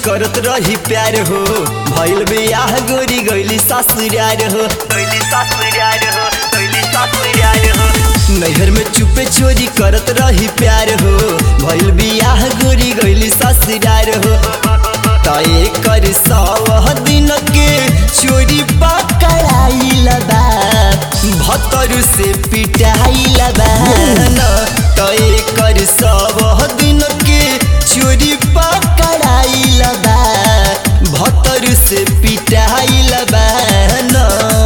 करत रही प्यार हो भइल बियाह गोरी गइली ससुरार हो गइली ससुरार हो गइली ससुरार हो नैहर में चुपे चोरी करत रही प्यार हो भइल बियाह गोरी गइली ससुरार हो तय कर सौ दिन के चोरी पकड़ाइल बा भतर से पिटाइल बा तय कर सौ दिन के चोरी पकड़ाइल बा भतर से पिटाइल बा ना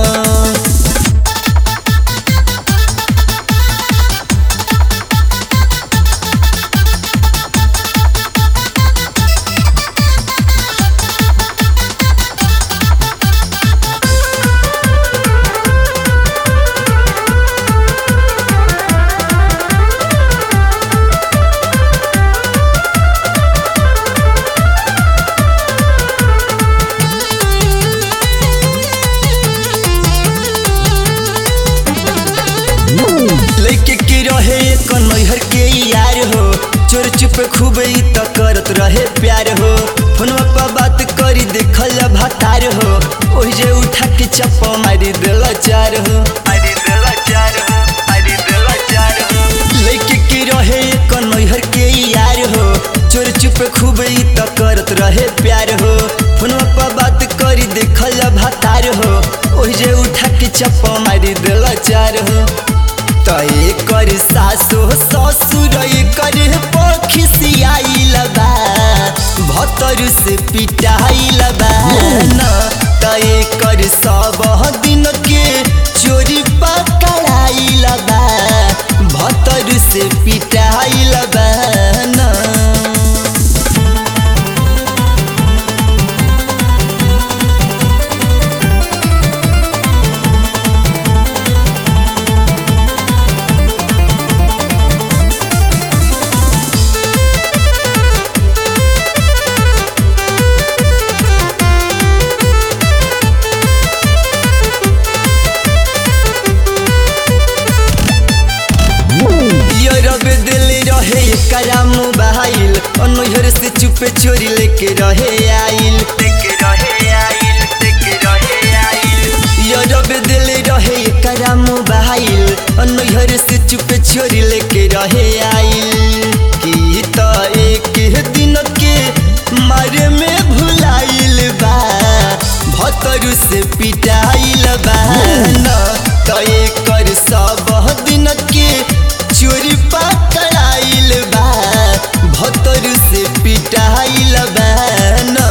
लैके के रहे एक नैहर के यार हो चोर चुप खूब ई त करत रहे प्यार हो फोनवा पर बात करी देखल भातार हो ओहि जे उठा के चप्पा मारी देल चार हो मारी देल चार हो मारी देल चार हो लैके के रहे एक नैहर के यार हो चोर चुप खूब ई त करत रहे प्यार हो फोनवा पर बात करी देखल भातार हो ओहि जे उठा के चप्पा मारी देल चार हो तय कर सासो ससुर कर पखिसियाइल बा भतर से पिटाइल बा न तय कर सब दिन के चोरी पकड़ाइल बा भतर से पिटाइल बा न रबे दिल रहे एकरा मोबाइल अनहर से चुपे चोरी लेके रहे आइल लेके रहे आइल लेके रहे आइल रबे दिल रहे एकरा मोबाइल अनहर से चुपे चोरी लेके रहे आइल की त एक दिन के मारे में भुलाइल बा भतर से पिटाइल बा न तय कर सब दिन के चोरी पकड़ाइल बा भतर से पिटाइल बा न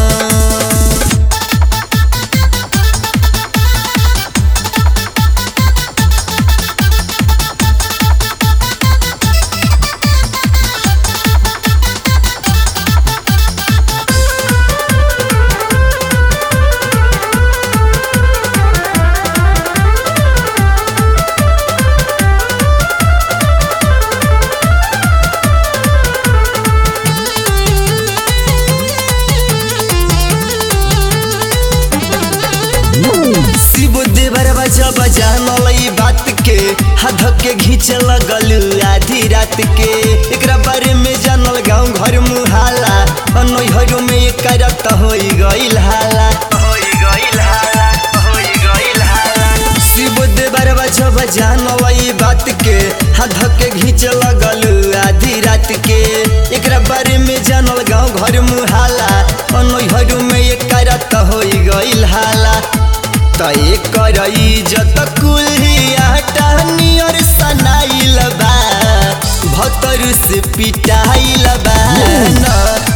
शिव देवरवा जब जानल बात के हाथ के घींच लगल आधी रात के एकरा बारे में जानल गांव घर मुहाला नैहरों में एक रत हो गईल हाला होई गईल हाला होई गईल हाला शिव देवरवा जब जानल बात के हाथ के घींच लगल आधी रात के एकरा बारे में जानल गांव घर मुहाला नैहरों में एक रत हो गईल हाला तय कर इज्जत कुल्हिया टहनियर सनाइल बा भतर से पिटाइल बा न